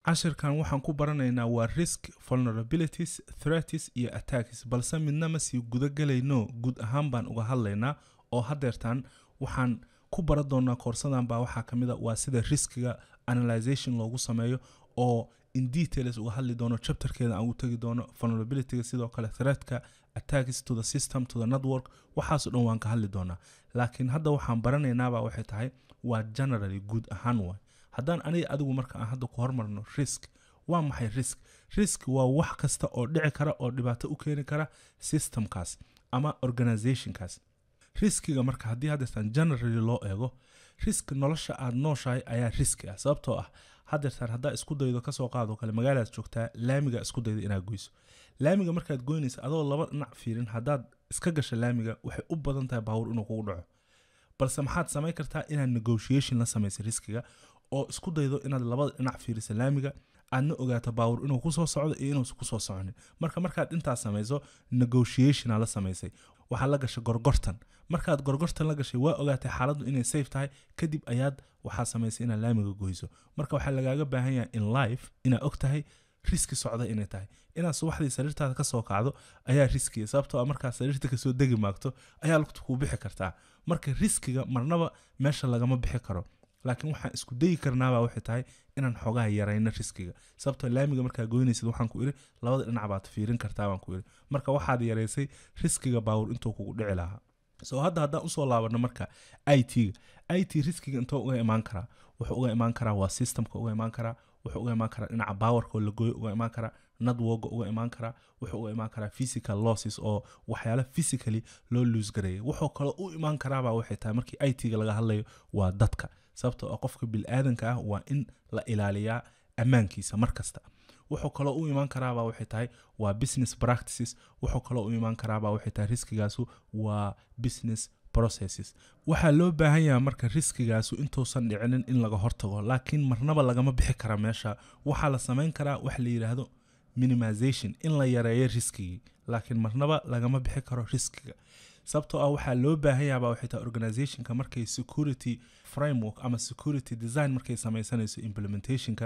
cashirkan waxaan ku baranaynaa waa risk vulnerabilities threats iyo attacks balse midna ma sii guda gelayno guud ahaan baan uga hadlaynaa oo hadeertaan waxaan ku baran doonaa koorsadan baa waxaa ka mid a waa sida riskiga analyzation loogu sameeyo oo in details uga hadli doono chapterkeeda aan ugu tegi doono vulnerabilityga sidoo kale threatka attacks to the system to the network waxaasoo dhan waan ka hadli doonaa laakiin hadda waxaan baranaynaabaa waxay tahay waa generally guud ahaan waay haddaan aniga adigu marka aan hadda ku hormarno risk waa maxay risk risk waa wax kasta oo dhici kara oo dhibaato u keeni kara systemkaas ama organizationkaas riskiga marka haddii hadeertaan generally loo eego risk nolosha aad nooshahay ayaa riski ah sababtoo ah hadeertaan haddaa isku daydo kasoo qaadoo kale magaalaad joogtaa laamiga isku dayda inaad goyso laamiga markaad goynaysa adoo laba dhinac fiirin haddaad iska gasha laamiga waxay u badan tahay baawur inuu kugu dhaco balse maxaad samayn kartaa inaad negotiation la samaysa riskiga oo isku daydo inaad labada dhinac fiirisa laamiga aadna ogaato baawur inuu kusoo socdo iyo inuusan kusoo soconin marka markaad intaas samayso negotiationa la samaysay waxaa la gashay gorgortan markaad gorgortan la gashay waa ogaatay xaaladdu inay safe tahay kadib ayaad waxaa samaysay inaad laamiga goyso marka waxaa lagaaga baahan yahay in life inaad og tahay riski socda inay tahay inaad subaxdii sariirtaada kasoo kacdo ayaa riskiya sababtoo a markaad sariirta kasoo degi maagto ayaa lugta kuu bixi kartaa marka riskiga marnaba meesha lagama bixi karo laakiin waxaan isku dayi karnaabaa waxay tahay inaan xoogaha yarayno riskiga sababtoo laamiga markaa goynaysid waxaan ku iri labada dhinac baad fiirin kartaa baan ku iri marka waxaad yaraysay riskiga baawur intuu kugu dhici lahaa soo hadda haddaan usoo laabano marka i t-ga i t riskiga intoo uga imaan karaa wuxuu uga imaan karaa waa systemka uga imaan karaa wuxuu uga imaan karaa dhinaca bawarka oo la gooyo uga imaan karaa nadwoga uga imaan karaa wuxuu uga imaan karaa physical losses oo waxyaala physically loo luus gareeyay wuxuu kaloo u imaan karaabaa waxay tahay markii i t-ga laga hadlayo waa dadka sababtoo ah qofka bil-aadanka ah waa in la ilaaliyaa ammaankiisa mar kasta wuxuu kaloo u imaan karaabaa waxay tahay waa business practices wuxuu kaloo u imaan karaabaa waxay tahay riskigaasu waa business processes waxaa loo baahan yahay marka riskigaasu intuusan dhicinin in laga hortago laakiin marnaba lagama bixi kara meesha waxaa la samayn karaa wax la yidhaahdo minimization in la yareeyo riskigii laakiin marnaba lagama bixi karo riskiga sababtoo ah waxaa loo baahan yahabaa waxay tahay organizationka markay security framework ama security design markay samaysanayso implementationka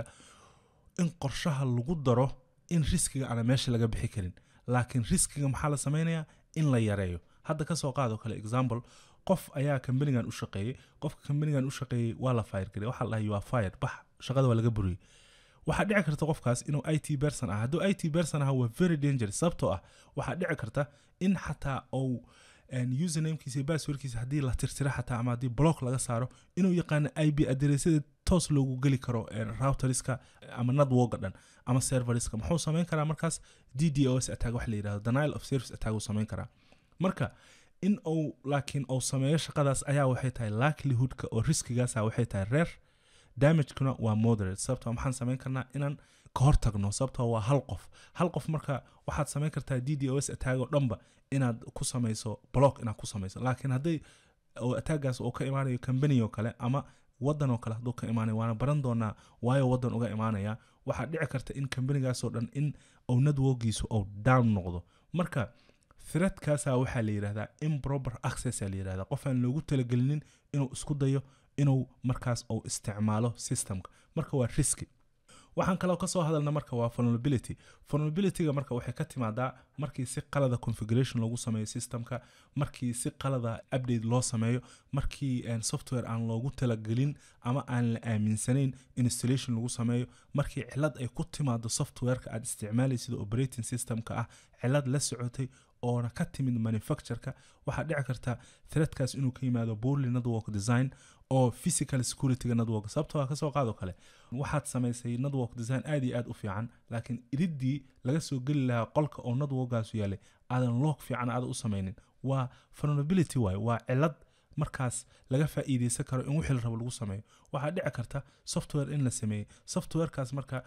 in qorshaha lagu daro in riskiga ana meesha laga bixi karin laakiin riskiga maxaa la samaynayaa in la yareeyo hadda kasoo qaado kale example qof ayaa kambanigan u shaqeeyey qofka kambanigan u shaqeeyey waa la fire garey waxaa la dhahay you are fired bax shaqada waa laga buriyey waxaa dhici karta qofkaas inuu i t berson ah hadduu i t berson aha waa very dangerous sababtoo ah waxaa dhici karta in xataa ou usernamekiisa iyo basswordkiisa haddii la tirtira xataa ama haddii block laga saaro inuu yaqaano i b aderesyada toos loogu geli karo routeriska ama networka dhan ama serveriska muxuu samayn karaa markaas d d o s attack wax la yidhahdo denial of service attack uu samayn karaa marka in uu laakiin uu sameeyo shaqadaas ayaa waxay tahay likelihoodka oo riskigaasa waxay tahay reer damagekuna waa moderate sababtoo maxaan samayn karnaa inaan ka hortagno sababtoo waa hal qof hal qof marka waxaad samayn kartaa d d o s attack oo dhanba inaad ku samayso block inaad ku samayso laakiin hadday attaagaas uu ka imaanayo company oo kale ama wadan oo kale hadduu ka imaanayo waana baran doonaa waayo wadan uga imaanaya waxaa dhici karta in companigaasoo dhan in uu networkiisu uu down noqdo marka threadkaasa waxaa la yidhahdaa improper access aa la yidhahdaa qof aan loogu talagelinin inuu isku dayo inuu markaas uu isticmaalo systemka marka waa riski waxaan kaloo kasoo hadalna marka waa vulnerability vulnerabilityga marka waxay ka timaadaa markii si qalada configuration loogu sameeyo systemka markii si qalada update loo sameeyo markii software aan loogu talagelin ama aan la aaminsanayn installation lagu sameeyo markii cilad ay ku timaado softwareka aad isticmaalaysid operating systemka ah cilad la socotay oona ka timid manufactureka waxaa dhici karta threadkaas inuu ka yimaado poorly network design oo physical securityga network sababtoo a kasoo qaado kale waxaad samaysay network design aad iyo aad u fiican laakiin iridii laga soo geli lahaa qolka oo networkgaasu yaalay aadan loog fiican aada u samaynin waa vulnerability waay waa cilad markaas laga faa'iideysan karo in wixii la rabo lagu sameeyo waxaa dhici karta software in la sameeyey softwarekaas marka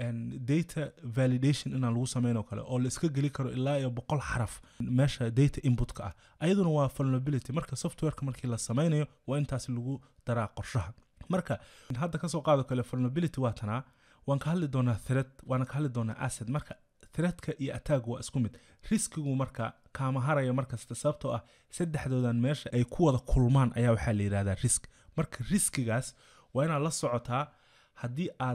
data validation inaan lagu sameyn oo kale oo la iska geli karo ilaa iyo boqol xaraf meesha data inputka ah ayaduna waa vulnerability marka softwareka markii la sameynayo waa intaas lagu daraa qorshaha marka hadda kasoo qaado kale vulnerability waa tanaa waan ka hadli doonaa threat waana ka hadli doonaa asset marka threatka iyo attack waa isku mid riskigu marka kaama haraya markasta sababtoo ah saddexdoodan meesha ay ku wada kulmaan ayaa waxaa la yidhahdaa risk marka riskigaas waa inaad la socotaa haddii aad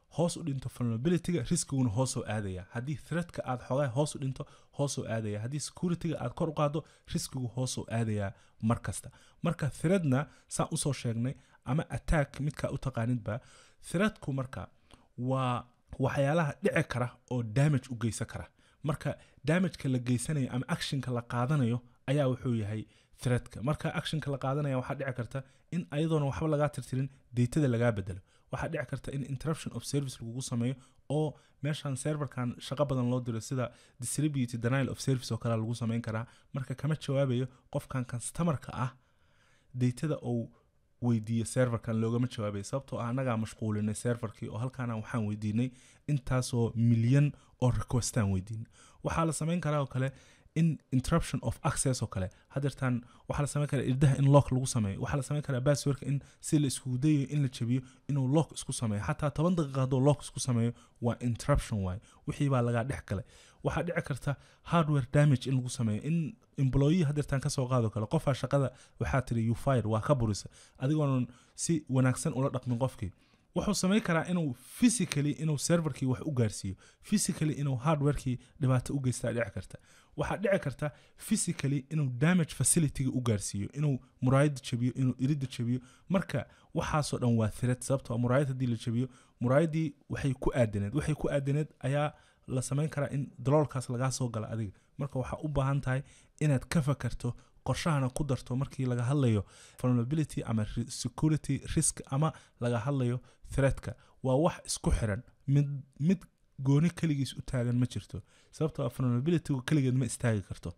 hoos u dhinto vulnerabilityga riskiguna hoosoo aadaya haddii threatka aad xoogaa hoos u dhinto hoosoo aadaya haddii securityga aad kor u qaado riskigu hoosoo aadaya mar kasta marka threadna saan usoo sheegnay ama attack midkaa u taqaanidba threadku marka waa waxyaalaha dhici kara oo damage u geysan kara marka damageka la geysanayo ama actionka la qaadanayo ayaa wuxuu yahay threadka marka actionka la qaadanaya waxaa dhici karta in ayadoona waxba lagaa tirtirin datada lagaa bedelo waxaa dhici karta in interruption of service lagugu sameeyo oo meeshan serverkan shaqo badan loo diro sida distributed denial of service oo kale lagu sameyn karaa marka kama jawaabayo qofkan customerka ah datada uu weydiiyo serverkan loogama jawaabayo sababtoo ah annagaa mashquulinay serverkii oo halkaana waxaan weydiinay intaasoo milyan oo requestaan weydiinay waxaa la sameyn karaa oo kale in interruption of access oo kale hadeertaan waxaa la sameyn karaa irdaha in lock lagu sameeyo waxaa la sameyn karaa passwordka in si la iskugu dayayo in la jabiyo inuu lock isku sameeyo xataa toban daqiiqa hadduu lock isku sameeyo waa interruption waaye wixii baa lagaa dhex galay waxaa dhici karta hardware damage in lagu sameeyo in employee hadeertaan kasoo qaado kale qofaa shaqada waxaa tiri you fire waa ka burisa adigoonan si wanaagsan ula dhaqmin qofkii wuxuu samayn karaa inuu physically inuu serverkii wax u gaarsiiyo physically inuu hardwarekii dhibaato u geystaa dhici karta waxaa dhici karta physically inuu damage facilityga u gaarsiiyo inuu muraayada jabiyo inuu irida jabiyo marka waxaasoo dhan waa threat sababtoo muraayad haddii la jabiyo muraayadii waxay ku aadaneed waxay ku aadaneed ayaa la samayn karaa in daloolkaas lagaa soo gala adiga marka waxaa u baahan tahay inaad ka fakarto qorshahana ku darto markii laga hadlayo vulnerability ama security risk ama laga hadlayo threatka waa wax isku xiran mid mid gooni keligiis u taagan ma jirto sababtoo ah vulnerabilitygu keligeed ma istaagi karto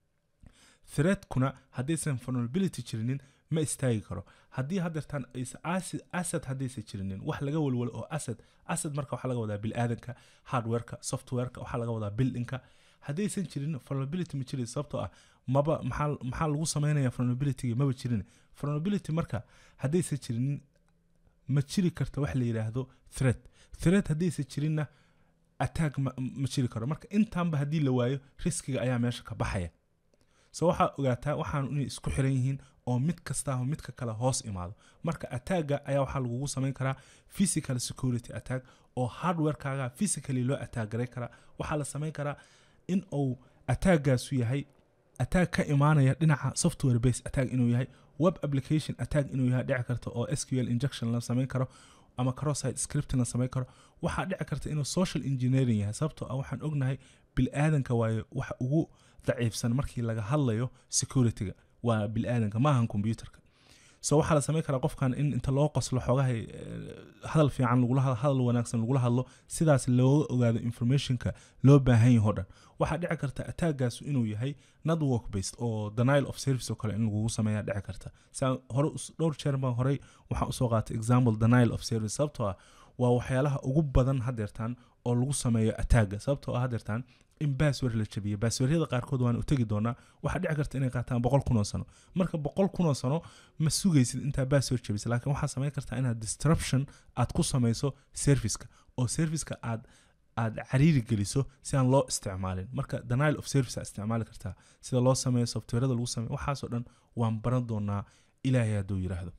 threatkuna haddaysan vulnerability jirinin ma istaagi karo haddii hadeertaan asad haddaysan jirinin wax laga walwalo oo asad asad marka waxaa laga wadaa bilaadanka hardwareka softwareka waxaa laga wadaa buildingka haddaysan jirin vulnerability ma jirin sababtoo ah maba maxaa maxaa lagu sameynaya vulnerabilityga maba jirin vulnerability marka haddaysan jirinin ma jiri karta wax la yidhaahdo threat threat haddaysan jirinna attack ma, ma jiri karo marka intaanba haddii la waayo riskiga ayaa meesha ka baxaya so waxaa ogaataa waxaan inay isku xiran yihiin oo mid kastaaho midka kale hoos imaado marka attacga ayaa waxaa lagugu samayn karaa physical security attack oo hardwarekaaga physically loo attack garay karaa waxaa la samayn karaa in uu attackgaasu yahay attack ka imaanaya dhinaca software base attack inuu yahay web application attack inuu yahay dhici karta oo sql injection la samayn karo ama crossite scripting la samayn karo waxaa dhici karta inuu social engineering yahay sababtoo ah waxaan ognahay bil-aadanka waayo waxa ugu daciifsan markii laga hadlayo securityga waa bil-aadanka maahan computerka so waxaa la samayn karaa qofkan in inta loo qoslo xoogahay hadal fiican lagula hadal wanaagsan lagula hadlo sidaas looga ogaado informationka loo baahan yaho dhan waxaa dhici karta attackgaasu inuu yahay network based oo denial of service oo kale in lagugu sameeya dhici karta saa hore dhowr jeer baan horey waxaan usoo qaatay example denial of service sababtoo ah waa waxyaalaha ugu badan hadeertaan oo lagu sameeyo attacga sababtoo ah hadeertaan in bassword la jabiyo basswerdyada qaarkood waan u tegi doonaa waxaa dhici karta inay qaataan boqol kun oo sano marka boqol kun oo sano ma sugaysid intaa bassword jabisa laakiin waxaa samayn kartaa inaad disruption aad ku samayso serviceka oo serviceka aad aad cariiri geliso si aan loo isticmaalin marka denial of service aad isticmaali kartaa sida loo sameeyo softwareda lagu sameeyo waxaasoo dhan waan baran doonaa ilaahay hadduu yidhaahdo